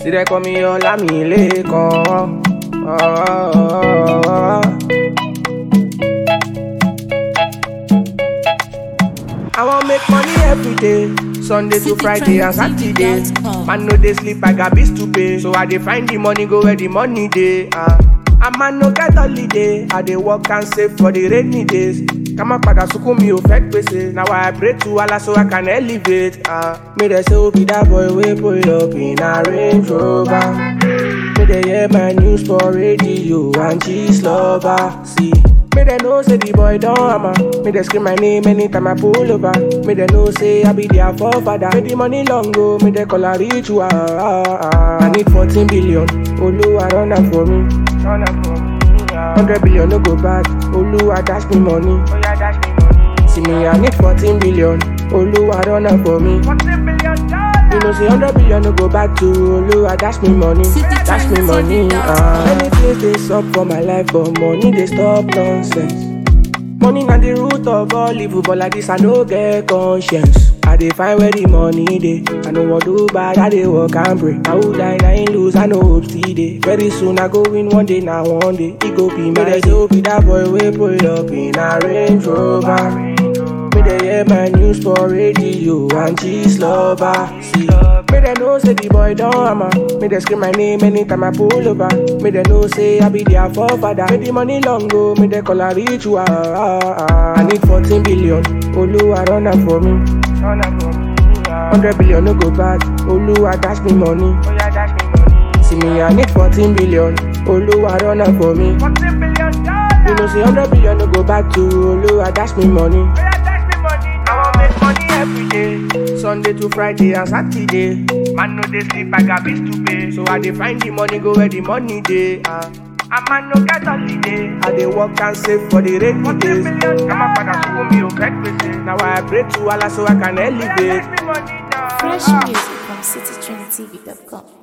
See they call me Olamilekan. Oh, I want make money every day. Sunday to Friday and Saturday. Man no dey sleep, I got bills to pay. So I dey find the money, go where the money dey. Uh. A man no get holiday. I dey work and save for the rainy days. Kama padà sunkún mi ò fẹ́ gbèsè. Now I pray to Allah so I can elevate. Uh. Me dey say Obi that boy wey pull up in a Range Rover. Me dey hear my news for radio and cheese lover. See. Me they know say the boy don't hammer. Me they scream my name anytime I pull over. Me they know say I be their forefather. Me the money long go, me they call a rich ah, ah, ah. I need 14 billion. Oluwa run am for me. Run am for me. ah. 100 billion no go back. Oluwa dash me money. Oh yeah, dash me money. See me I need 14 billion. Oluwa run am for me. 14 billion dollars. You know say 100 billion no go back to Oluwa dash me money. Dash me money. Ah. Many things they suck for my life, but money they stop nonsense. Money na the root of all evil, but like this I no get conscience. I dey find where the money dey. I no want do bad, I dey work and pray. I will die, I ain't lose, I no hope still dey. Very soon I go win one day, now one day it go be my day. So be that boy wey pull up in a Range Rover. Me dey hear my news for radio and cheese lover. See, me dey know say the boy don't hammer. Me dey scream my name anytime I pull over. Me dey know say I be their forefather. Me the money long go, me dey call a rich ah, ah, ah. I need 14 billion. Oluwa run am for me. Run am for me. 100 billion no go back. Oluwa dash me money. Oh yeah, dash me money. See me, I need 14 billion. Oluwa run am for me. 14 billion dollars. You know say 100 billion no go back to Oluwa dash me money. I want make money every day. Sunday to Friday and Saturday. Man no dey sleep, I got bills to pay. So I dey find the money, go where the money dey. Uh. A man no get holiday. I dey work and save for the rainy days. Kama padà sunkún mi ò fẹ́ gbèsè. Now I pray to Allah so I can elevate. Fresh music from citytrendtv.com.